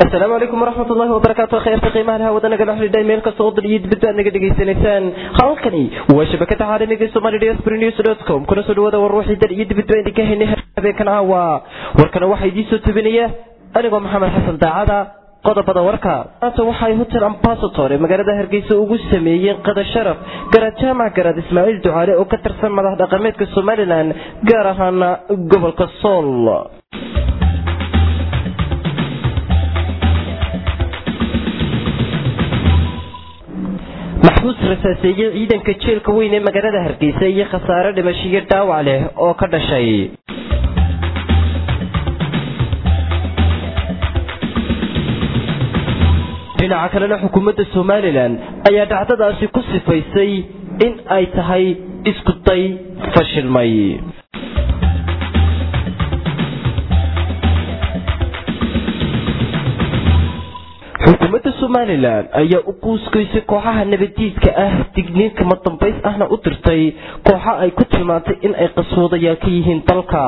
asalaamu calaykum waraxmat ullahi wabarakaatu khayrta qiimaha laha wadanaga la xidhiidhay meel kasta oo dal iyo dibadba aad naga dhegaysanaysaan halkani waa shabakada caalamiga somali diaspora news dot com kuna soo dhawaada war wixii dal iyo dibadba idinka haynay habeenkan caawa warkana waxaa idiin soo tubinaya anigoo maxamed xasan daacada qodobada warka maanta waxay hotel ambasator ee magaalada hargeysa ugu sameeyeen qada sharaf garaad jaamac garaad ismaaciil ducaale oo ka tirsan madax dhaqameedka somalilan gaar ahaana gobolka sool maxbuus rasaaseeye ciidanka jeelka weyn ee magaalada hargeysa iyo khasaare dhimashiyo dhaawac leh oo ka dhashay dhinaca kalena xukuumadda somalilan ayaa dhacdadaasi ku sifaysay in ay tahay isku day fashilmay xukuumadda somalilan ayaa u quuskaysay kooxaha nabadiidka ah digniin kama dambays ahna u dirtay kooxa ay ku tilmaantay in ay qaswoodayaal ka yihiin dalka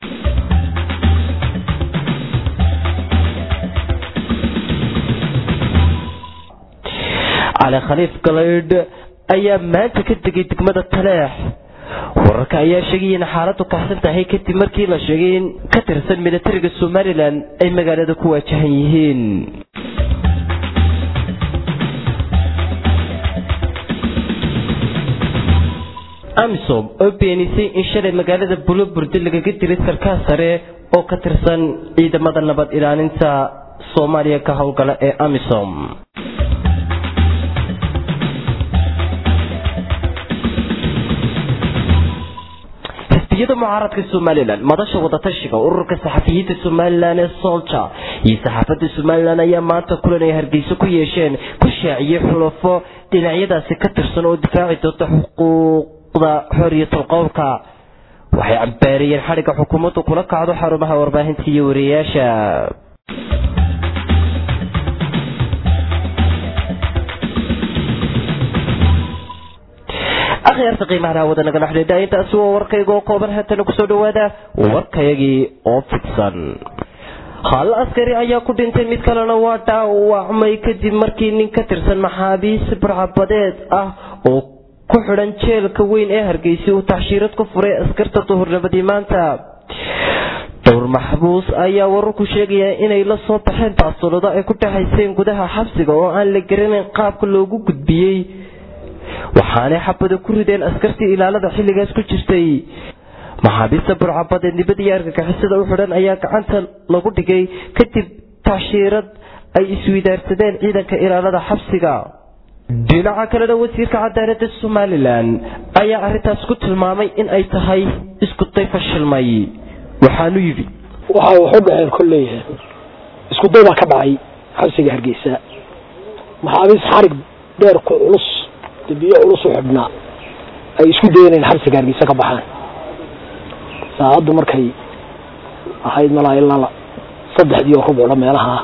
cali khaliif galaydh ayaa maanta ka degay degmada taleex wararka ayaa sheegaya in xaaladu kaxsan tahay kadib markii la sheegay in ka tirsan militariga somalilan ay magaalada ku waajahan yihiin amisom oo beenisay in shalay magaalada buloburde lagaga dilay sarkaal sare oo ka tirsan ciidamada nabad ilaalinta soomaaliya ka howlgala ee amisom xisbiyada mucaaradka somalilan madasha wadatashiga ururka saxafiyiinta somalilan ee solja iyo saxaafadda somalilan ayaa maanta kulan ay hargeysa ku yeesheen ku shaaciyey xulafo dhinacyadaasi ka tirsan oo difaaci doonta xuquuqda xoriyatul qowlka waxay cambaariyeen xadhigga xukuumaddu kula kacdo xarumaha warbaahinta iyo wariyayaasha akhyaarta qiimaha hawada nagala xidhiidha intaasi waa warkayga oo kooban haatana kusoo dhawaada warkayagii oo fidsan hal askari ayaa ku dhintay mid kalena waa dhaawacmay kadib markii nin ka tirsan maxaabiis burcabadeed ah oo ku xidhan jeelka weyn ee hargeysa uu taxshiirad ku furay askarta duhurnimadii maanta dhowr maxbuus ayaa wararku sheegaya inay la soo baxeen baasolado ay ku dhexayseen gudaha xabsiga oo aan la garanayn qaabka loogu gudbiyey waxaanay xabada ku rideen askartii ilaalada xilligaas ku jirtay maxaabiista burcabadeed nibadiyo argagixisada u xidhan ayaa gacanta lagu dhigay kadib tacshiirad ay iswidaarsadeen ciidanka ilaalada xabsiga dhinaca kalena wasiirka cadaaladda somalilan ayaa arrintaas ku tilmaamay in ay tahay isku day fashilmay waxaanu yidhi waxay waxu dhaceen kolleeyahay isku day baa ka dhacay xabsiga hargeysa maxaabiis xarig dheer ku culus dambiyo culus u xidhnaa ay isku dayeen in xabsiga hargeysa ka baxaan saacaddu markay ahayd malaa ilaa saddexdii oo rubucla meelaha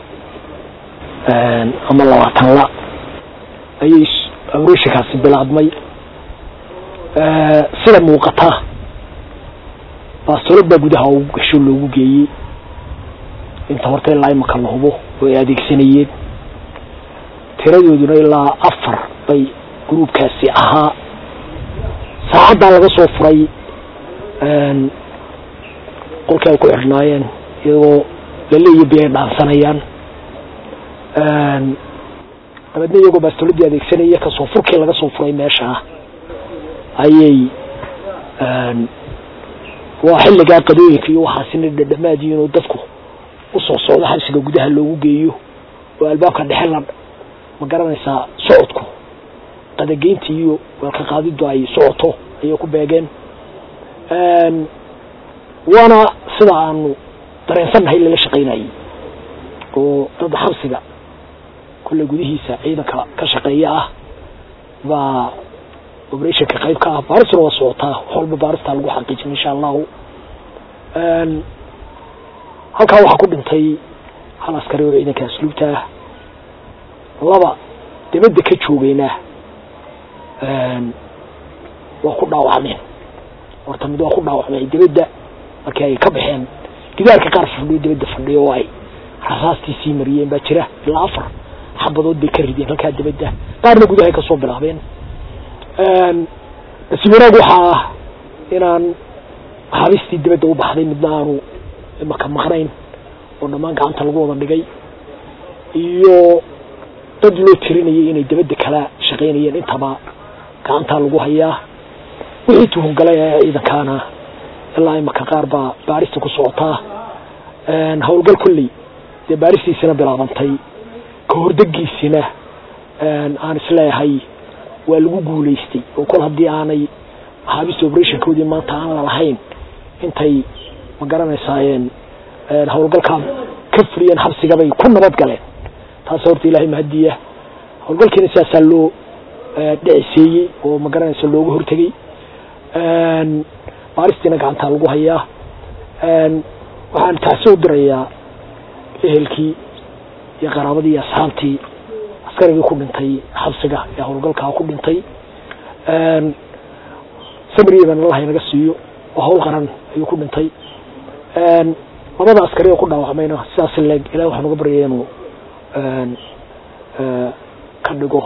ama labaatanla ayay abreshikaasi bilaabmay sida muuqata baastolad baa gudaha ugu gasho loogu geeyey inta horta ilaa imaka la hubo oo ay adeegsanayeen tiradooduna ilaa afar bay gruubkaasi ahaa saacaddaa laga soo furay qolkii ay ku xidhnaayeen iyagoo laleeya bi ay dhaansanayaan dabeedna iyagoo baastoladii adeegsanaya kasoo furkii laga soo furay meeshaa ayay waa xilligaa qadooyinka iyo waxaasina dhadhamaadiin oo dadku usoo socdo xabsiga gudaha loogu geeyo oo albaabka dhexe la ma garanaysaa socodku qadageynta iyo weelka qaadidu ay socoto ayay ku beegeen waana sida aanu dareensannahay lala shaqaynayay oo dad xabsiga kulle gudihiisa ciidanka ka shaqeeya ah baa operationka qayb ka ah baaristuna waa socotaa wax walba baaristaa lagu xaqiijin insha allahu halkaa waxaa ku dhintay hal askari oo ciidanka asluubta ah laba dibadda ka joogayna waa ku dhaawacmeen horta mid waa ku dhaawacmay dibadda markii ay ka baxeen gidaarka qaar fadhiyo dibadda fadhiyo oo ay rasaastii sii mariyeen baa jira ilaa afar xabadood bay ka rideen halkaa dabadda qaarna gudahay kasoo bilaabeen nasiib wanaag waxaa ah inaan habistii dabadda u baxday midna aanu maka maqnayn oo dhammaan gacanta lagu wada dhigay iyo dad loo tirinayay inay dabadda kala shaqaynayeen intaba gacantaa lagu hayaa wixii tuhungalay ee ciidankaana ilaa imaka qaar baa baarista ku socotaa howlgal kolley dee baaristiisina bilaabantay ka hordegiisina aan isleeyahay waa lagu guulaystay oo kol haddii aanay maxaabista operationkoodii maanta aan lalahayn intay ma garanaysaayeen howlgalkaa ka fuliyeen xabsigabay ku nabad galeen taas horta ilaahay mahadiya howlgalkiina sidaasaa loo dhiciseeyey oo ma garanaysa looga hortegey baaristiina gacantaa lagu hayaa waxaan taasi u dirayaa ehelkii iyo qaraabadii iyo asxaabtii askarigii ku dhintay xabsiga ee howlgalkaa ku dhintay samriyeban allaha inaga siiyo oo hawl qaran ayuu ku dhintay labada askari oo ku dhaawacmayna sidaas leeg ilahi waxaan uga baryaya inuu ka dhigo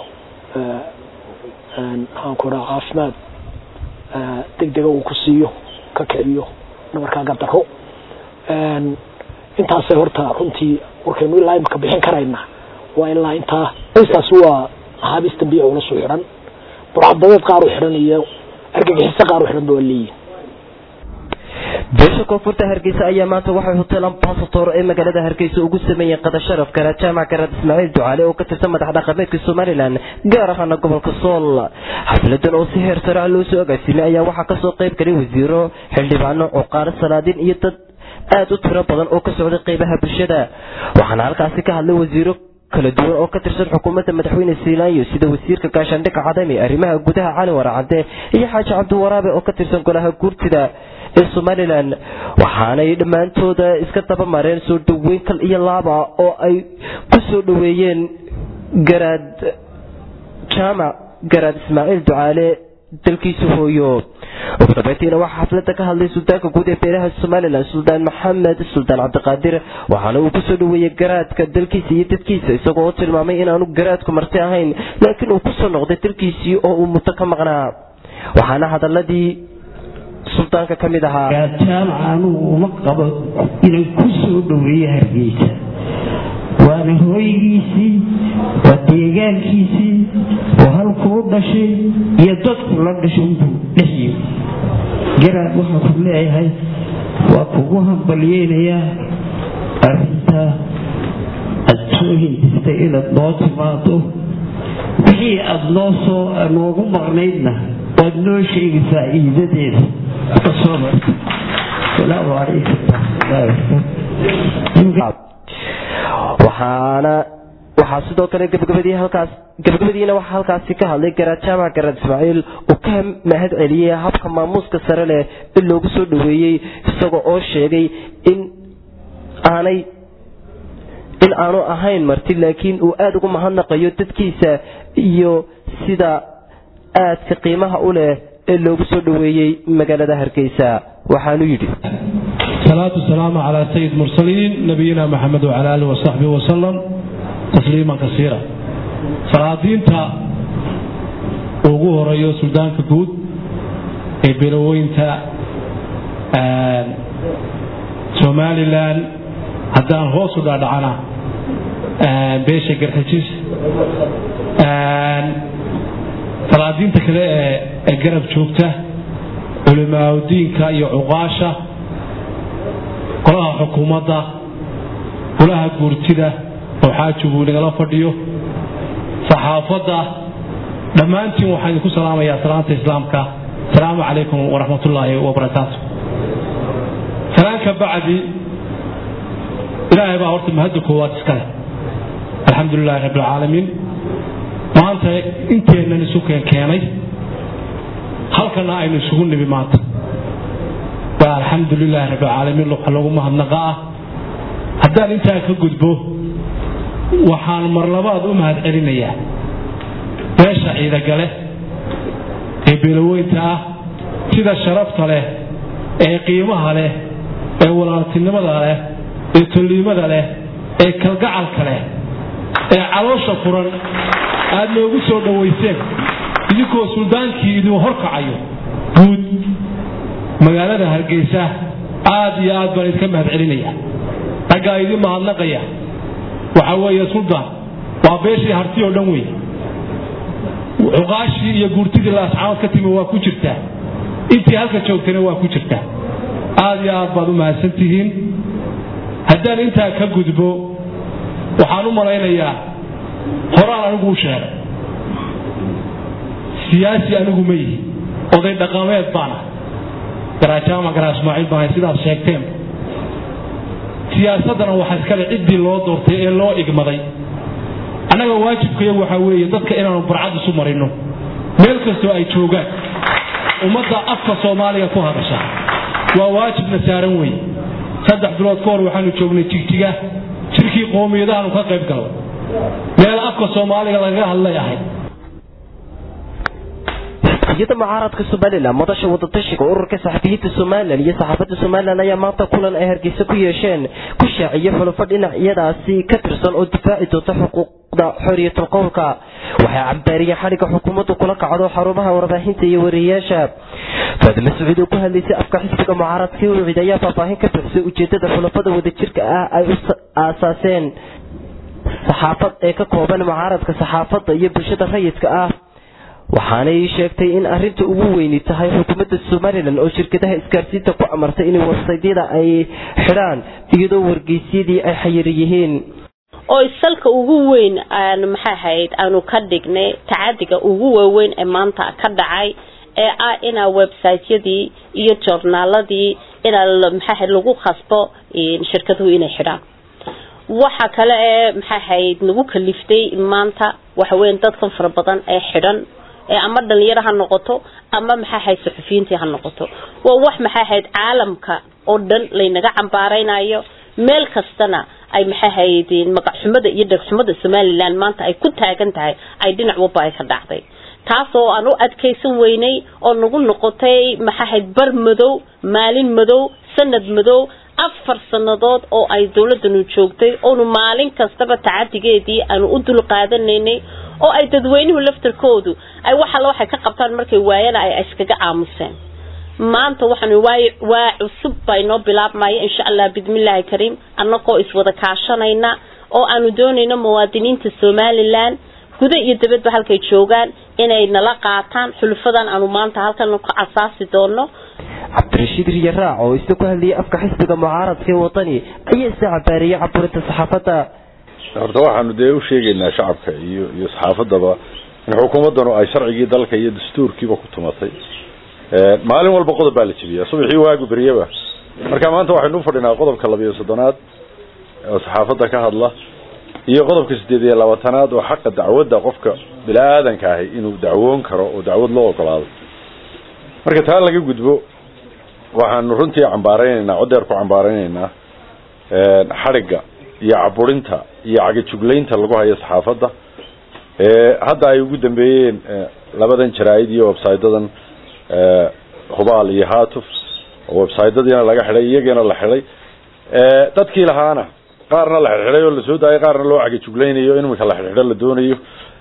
maxaanku dhaha caafimaad degdega uu ku siiyo ka kiciyo nabarkaa gardaro intaasay horta runtii warkaynu ilaa imaka bixin karayna waa ilaa intaa taasi waa maxaabiis dambiya ulasu xidhan burcadadeed qaar u xidhan iyo argagixiso qaar u xidhan ba waa leeyihin beesha koonfurta hargeysa ayaa maanta waxay hotel ambasator ee magaalada hargeysa ugu sameeyeen qada sharaf garaad jaamac garaad ismaaciil ducaale oo ka tirsan madax dhaqameedka somalilan gaar ahaana gobolka sool xafladan oo si heer sare ah loo soo agaasimay ayaa waxaa kasoo qayb galay wasiiro xildhibaano cuqaaro salaadiin iyo dad aada u tiro badan oo ka socday qeybaha bulshada waxaana halkaasi ka hadlay wasiiro kala duwan oo ka tirsan xukuumadda madaxweyne siilaanyo sida wasiirka gaashaandhigga cadami arrimaha gudaha cali waracade iyo xaaji cabdiwaraabe oo ka tirsan golaha guurtida ee somalilan waxaanay dhammaantooda iska daba mareen soo dhaweyn kal iyo laaba oo ay ku soo dhaweeyeen garaad jaamac garaad ismaaciil ducaale dalkiisa hooyo ugu dambeyntiina waxaa xaflada ka hadlay suldaanka guud ee beelaha somalilan suldaan maxamed suldaan cabdiqaadir waxaana uu kusoo dhaweeyey garaadka dalkiisa iyo dadkiisa isagoo tilmaamay inaanu garaadku marti ahayn laakiin uu kusoo noqday dalkiisii oo uu muddo ka maqnaa waxaana hadaladii suldaanka ka mid ahaa jaamac anugu uma qabo inaan ku soo dhaweeyo hargeysa waana hooygiisii waa deegaankiisii oo halkuu dhashay iyo dadku la dhashay unbuu dhexyi garaad waxaa ku leeyahay waa kugu hambalyeynayaa arrintaa aad soo hindistay inaad noo timaado wixii aada noo soo noogu maqnaydna waad noo sheegi faa'iidadeeda kasoo marta salaamu calaykum waraxmatullahi waxaana waxaa sidoo kale gabagabadii halkaas gabagabadiina waxaa halkaasi ka hadlay garaad jaamac garaad ismaaciil uu ka mahad celiyey habka maamuuska sare leh in loogu soo dhaweeyey isagoo oo sheegay in aanay in aanu ahayn marti laakiin uu aada ugu mahadnaqayo dadkiisa iyo sida aadka qiimaha u leh ee loogu soo dhaweeyey magaalada hargeysa waxaanu yidhi الصلاة والسلام على سيد المرسلين نبينا محمد وعلى آله وصحبه وسلم تسليما كثيرا salaadiinta ugu horeeyo suldaanka guud ee beelaweynta somalilan haddaan hoos u dhaadhacana beesha garxijis salaadiinta kale ee garab joogta culimaaadiinka iyo cuqaasha golaha xukuumadda golaha guurtida oo xaajigu nagala fadhiyo saxaafadda dhammaantiin waxaan idinku salaamayaa salaanta islaamka asalaamu calaykum waraxmatullaahi wabarakaatu salaanka bacdi ilaahay baa horta mahadda koowaad iskale alxamdu lilaahi rabbi alcaalamiin maanta inteennan isu keenkeenay halkana aynu isugu nimi maanta waa alxamdu lilaahi rabbi alcaalamiin waxa lagu mahadnaqa ah haddaan intaa ka gudbo waxaan mar labaad u mahad celinayaa beesha ciidagale ee beelaweynta ah sida sharafta leh ee qiimaha leh ee walaaltinimada leh ee tolliimada leh ee kalgacalka leh ee caloosha furan aad noogu soo dhowayseen idinkoo suldaankii idin horkacayo guud magaalada hargeysa aad iyo aad baan idinka mahad celinaya raggaa idin mahadnaqaya waxaa weeye suldaan waa beeshii harti oo dhan wey cuqaashii iyo guurtidii laascaanood ka timi waa ku jirtaa intii halka joogtayna waa ku jirtaa aad iyo aad baad u mahadsan tihiin haddaan intaa ka gudbo waxaan u malaynayaa horaan anigu u sheegay siyaasi anigu ma yihi oday dhaqameed baana garajaama garaa ismaaciil baan sidaad sheegteen siyaasaddana waxaa iskale ciddii loo doortay ee loo igmaday annaga waajibkayagu waxaa weeye dadka inaanu barcad isu marino meel kastoo ay joogaan ummadda afka soomaaliga ku hadasha waa waajibna saaran weeye saddex bilood ka hor waxaanu joognay jigjiga jirkii qoomiyadahaanu ka qayb galay meel afka soomaaliga lagaga hadlay ahayd iyada mucaaradka somalilan madasha wadatashiga ururka saxafiyiinta somalilan iyo saxaafadda somalilan ayaa maanta kulan ay hargeysa ku yeesheen ku shaaciye xulufo dhinacyadaasi ka tirsan oo difaaci doonta xuquuqda xorriyatul qowlka waxay cambaariyeen xadhigga xukuumaddu kula kacdo xarumaha warbaahinta iyo wariyeyaasha faadime sacuud oo ku hadlaysay afka xisbiga mucaaradkii ucid ayaa faahfaahin ka bixisay ujeedada xulafada wadajirka ah ay u aasaaseen saxaafad ee ka kooban mucaaradka saxaafadda iyo bulshada rayidka ah waxaanay sheegtay in arinta ugu weyni tahay xukuumadda somalilan oo shirkadaha isgaarsiinta ku amartay in websaydyada ay xidhaan iyadoo wargeysyadii ay xayiri yihiin oo salka ugu weyn aan maxay ahayd aanu ka dhignay tacadiga ugu waaweyn ee maanta ka dhacay ee ah inaa websiteyadii iyo joornaaladii inaa maxay ahayd lagu khasbo shirkaduhu inay xidhaan waxa kale ee maxay ahayd nagu kaliftay maanta waxa weyn dadkan fara badan ee xidhan ee ama dhalinyaro ha noqoto ama maxay ahayd suxufiyiintii ha noqoto waa wax maxay ahayd caalamka oo dhan laynaga cambaaraynayo meel kastana ay maxay ahayd magacxumada iyo dhegxumada somalilan maanta ay ku taagan tahay ay dhinac walba ay ka dhacday taasoo aan u adkaysan weynay oo nagu noqotay maxay ahayd bar madow maalin madow sanad madow afar sanadood oo ay dowladanu joogtay oonu maalin kastaba tacadigeedii aanu u dul qaadanaynay oo ay dadweynuhu laftarkoodu ay wax alla waxay ka qabtaan markay waayana ay iskaga aamuseen maanta waxaanu waay waa cusub baa inoo bilaabmaya insha allah bismillaahi kariim annagoo iswada kaashanayna oo aanu doonayno muwaadiniinta somalilan guda iyo dabadba halkay joogaan inay nala qaataan xulufadan aanu maanta halkan ka asaasi doono cabdirashiid riyaraac oo isna ku hadlayay afka xisbiga mucaaradka ee wadani ayaa isna cabaariyay caburinta saxaafadda horta waxaanu dee u sheegaynaa shacabka iyo iyo saxaafaddaba in xukuumaddanu ay sharcigii dalka iyo dastuurkiiba ku tumatay maalin walba qodob baa la jebiyaa subaxii waagu beryaba marka maanta waxaynu ufadhinaa qodobka labiyo soddonaad oo saxaafadda ka hadla iyo qodobka siddeed iyo labaatanaad oo xaqa dacwadda qofka bini-aadanka ahi inuu dacwoon karo oo dacwad loo ogolaado marka taa laga gudbo waxaanu runtii cambaaraynaynaa codeer ku cambaaraynaynaa xadhigga iyo caburinta iyo cagajuglaynta lagu hayo saxaafadda hadda ay ugu dambeeyeen labadan jaraa'id iyo websaydadan hubaal iyo hatuf oo websaydyadiina laga xidhay iyagiina la xidhay dadkii lahaana qaarna la xidxidhay oo lasoo daayay qaarna loo cagajuglaynayo in iminka la xidxidho la doonayo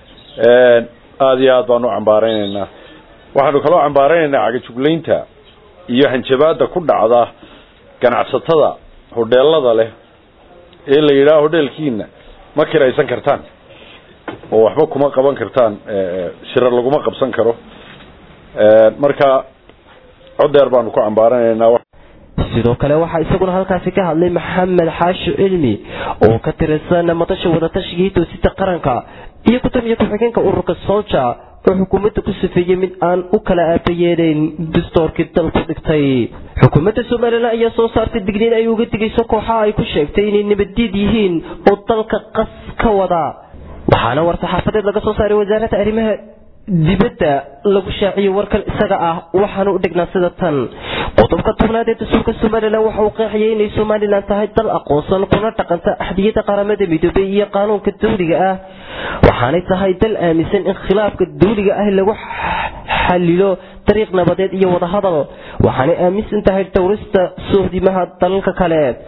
aada iyo aad baanu u cambaaraynaynaa waxaanu kaloo cambaaraynaynaa cagajuglaynta iyo hanjabaada ku dhacda ganacsatada hodheelada leh ee la yidhaha hodheelkiina ma kiraysan kartaan oo waxba kuma qaban kartaan shirar laguma qabsan karo marka codeer baanu ku cambaaranaynaa sidoo kale waxaa isaguna halkaasi ka hadlay maxamed xaashi cilmi oo ka tirsan madasha wadatashigai toosida qaranka iyo gudoomiye ku-xigeenka ururka solja oo xukuumadda ku safeeyey mid aan u kala aabayeelayn dastoorkii dalku dhigtay xukuumadda somalilan ayaa soo saartay digniin ay uga digayso kooxaha ay ku sheegtay inay nabaddiid yihiin oo dalka qas ka wada waxaana war saxaafadeed laga soo saaray wasaaradda arrimaha dibadda lagu shaaciyey warkan isaga ah waxaana u dhignaa sida tan qodobka tobnaad ee dastuurka somalilan waxa uu qeexayay inay somalilan tahay dal aqoonsan kuna dhaqanta axdiyada qaramada midoobay iyo qaanuunka dawliga ah waxaanay tahay dal aaminsan in khilaafka dawliga ah lagu xalilo dariiq nabadeed iyo wadahadal waxaanay aaminsan tahay dhowrista sohdimaha dalalka kale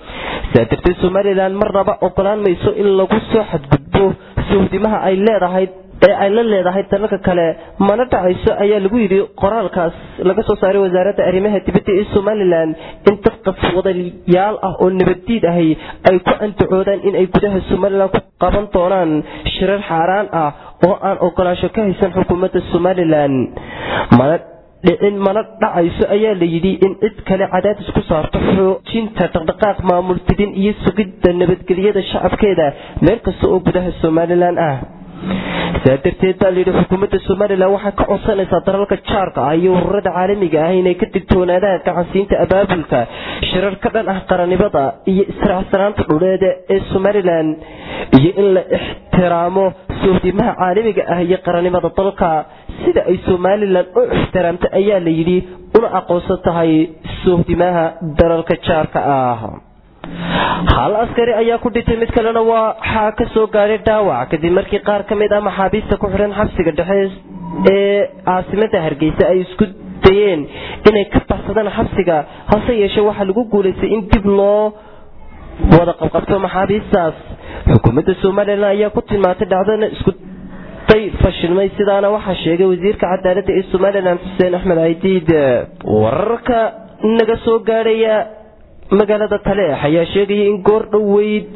sidaa darteed somalilan marnaba ogolaan mayso in lagu soo xadgudbo sohdimaha ay leedahay ee ay la leedahay dalalka kale mana dhacayso ayaa lagu yidhi qoraalkaas laga soo saaray wasaaradda arrimaha dibadda ee somalilan in dad qaswadayaal ah oo nabaddiid ahi ay ku andacoodaan in ay gudaha somalilan ku qaban doonaan shirar xaaraan ah oo aan ogolaansho ka haysan xukuumadda somalilan mana dhicin mana dhacayso ayaa la yidhi in cid kale cadaadis ku saarto xoojinta dhaqdhaqaaq maamul fidin iyo sugidda nabadgelyada shacabkeeda meel kasta oo gudaha somalilan ah sidaa darteed baa layidhi xukuumadda somalilan waxay ka codsanaysaa dalalka jaarka ah iyo ururada caalamiga ah inay ka digtoonaadaan gacansiinta abaabulka shirar ka dhan ah qarannimada iyo israacsanaanta dhuleeda ee somalilan iyo in la ixtiraamo sohdimaha caalamiga ah iyo qarannimada dalka sida ay somalilan u ixtiraamta ayaa la yidhi una aqoonsan tahay sohdimaha dalalka jaarka ah hal askari ayaa ku dhintay mid kalena waxaa ka soo gaadhay dhaawac kadib markii qaar ka mid ah maxaabiista ku xidhan xabsiga dhexe ee caasimada hargeysa ay isku dayeen inay ka baxsadaan xabsiga hase yeeshee waxaa lagu guulaystay in dib loo wada qabqabto maxaabiistaas xukuumadda somalilan ayaa ku tilmaantay dhacdana isku day fashilmay sidaana waxaa sheegay wasiirka cadaaladda ee somalilan xuseen axmed caydiid wararka naga soo gaadhaya magaalada taleex ayaa sheegaya in goor dhoweyd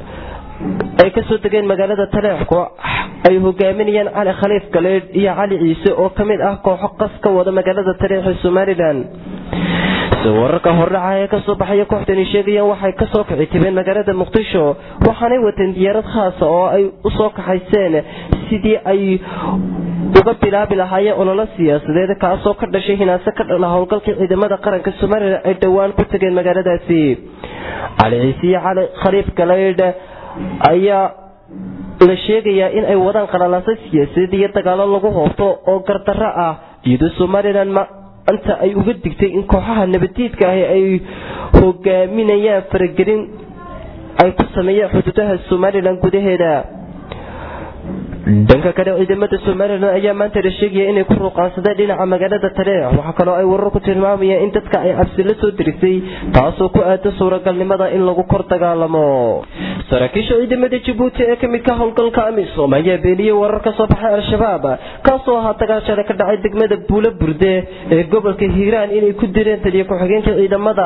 ay kasoo degeen magaalada taleex koox ay hogaaminayaan cali khaliif galeedh iyo cali ciise oo ka mid ah kooxo qas ka wada magaalada taleex ee somalilan wararka hordhaca ee kasoo baxaya kooxdani sheegayaan waxay kasoo kici tibeen magaalada muqdisho waxaanay wateen diyaarad khaasa oo ay usoo kaxayseen sidii ay uga bilaabi lahaayeen ololo siyaasadeed kaasoo ka dhashay hinaase ka dhala howlgalkii ciidamada qaranka somalilan ay dhowaan ku tageen magaaladaasi cali ciise iyo cali khaliif galeydh ayaa la sheegayaa in ay wadaan qalalaasa siyaasadeed iyo dagaalo lagu hoobto oo gardarro ah iyadoo somalilan anta ay uga digtay in kooxaha nabadiidka ahi ay hogaaminayaan faragelin ay ku sameeyeen xuduudaha somalilan gudaheeda dhanka kale ciidamada somalilan ayaa maanta la sheegaya inay ku ruuqaansadeen dhinaca magaalada taleex waxaa kaloo ay warar ku tilmaamayaan in dadka ay cabsi la soo dirisay taasoo ku aada suuragalnimada in lagu kor dagaalamo saraakiisha ciidamada jabuuti ee kamid ka howlgalka amisom ayaa beeniyey warar ka soo baxay al-shabaab kaasoo ahaa dagaal shalay ka dhacay degmada buulo burde ee gobolka hiiraan inay ku direen taliya ku-xigeenka ciidamada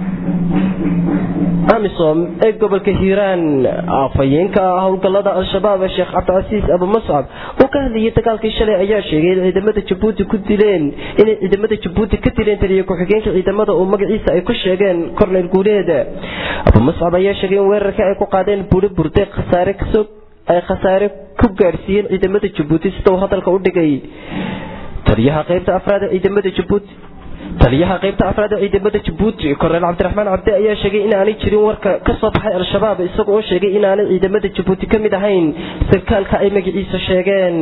amisom ee gobolka hiiraan afhayeenka howlgalada al-shabaab sheekh cabdicasiis abu muscab oo ka hadlayay dagaalkii shalay ayaa sheegay in ciidamada jabuuti ku dileen inay ciidamada jabuuti ka dileen taliya ku-xigeenka ciidamada oo magaciisa ay ku sheegeen korneyl guuleed abu muscab ayaa sheegay in weerarkii ay ku qaadeen buuro burde khasaare kasoo ay khasaare ku gaadhsiiyeen ciidamada jabuuti sida uu hadalka u dhigay taliyaha qaybta afraad ee ciidamada jabuuti taliyaha qaybta afraad ee ciidamada jabuuti korneyl cabdiraxmaan cabdi ayaa sheegay in aanay jirin warka ka soo baxay al-shabaab isaga oo sheegay in aanay ciidamada jabuuti ka mid ahayn sarkaalka ay magaciisa sheegeen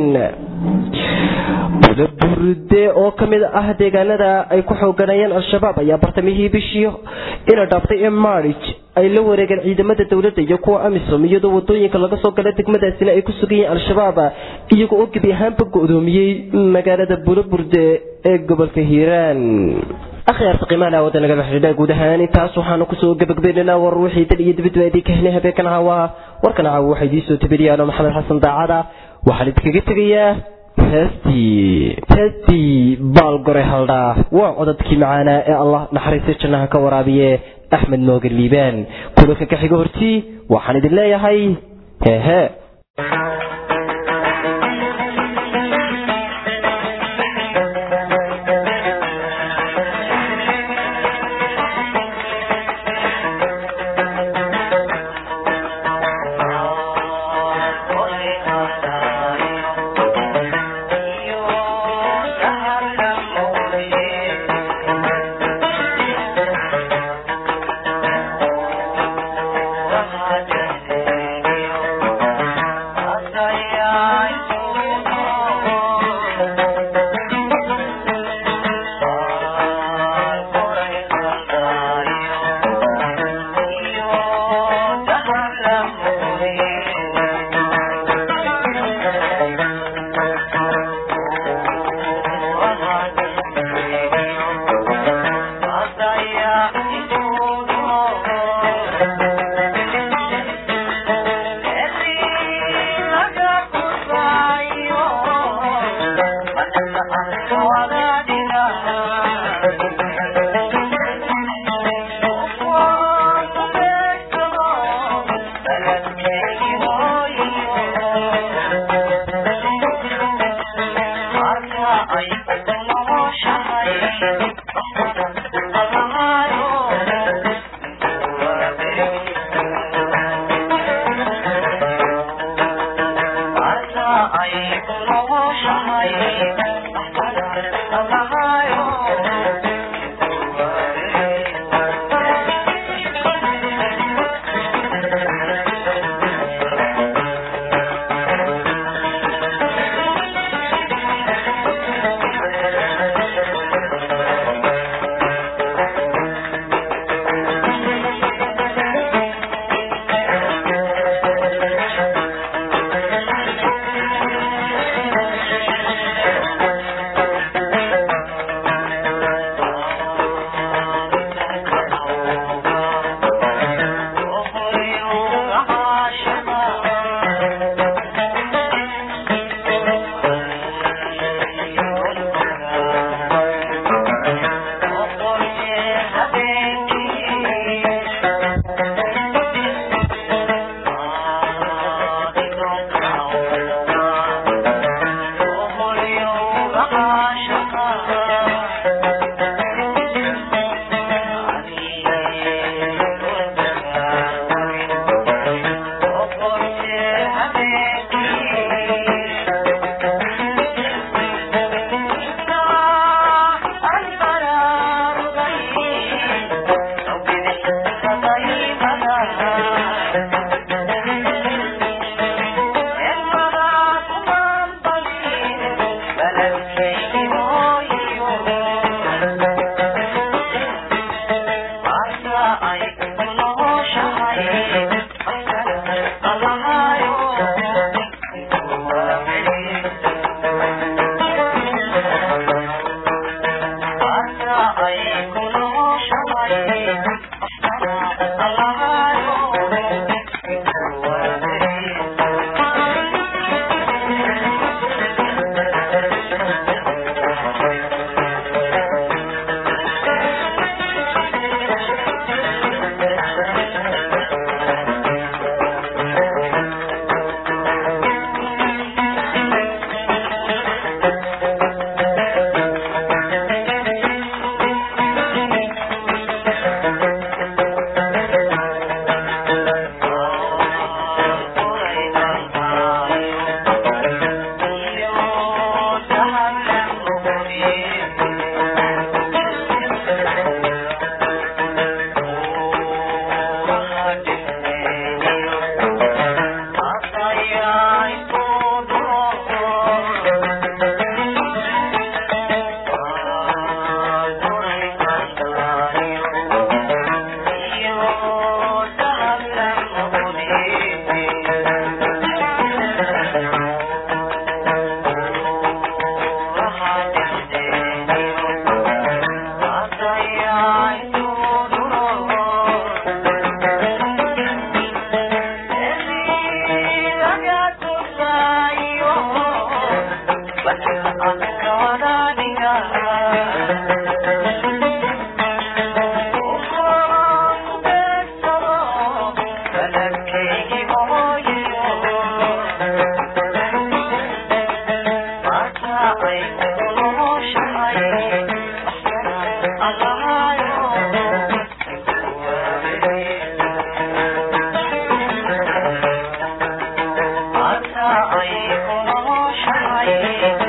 bulaburde oo ka mid ah deegaanada ay ku xooganayeen al-shabaab ayaa bartamihii bishii ina dhaaftay ee marij ay la wareegeen ciidamada dowladda iyo kuwa amisom iyadoo wadooyinka laga soo gala degmadaasina ay ku sugan yihiin al-shabaab iyaga oo gebi ahaanba go-doomiyey magaalada bulaburde ee gobolka hiiraan akhyaarta qiimaha wadda nagala xidhiidha guud ahaan intaas waxaanu kusoo gabagabaynaynaa war wixii dal iyo dibadba idin ka helnay habeenkan caawa warkan caawa waxaa idiin soo tabiriyaano maxamed xasan daacada waxaan idinkaga tegayaa heestii heestii baalgore haldhaa waa codadkii macaanaa ee allah naxariista jannaha ka waraabiye axmed moogan liibaan kulanka ka xiga hortii waxaan idin leeyahay hehe Thank you. Thank you.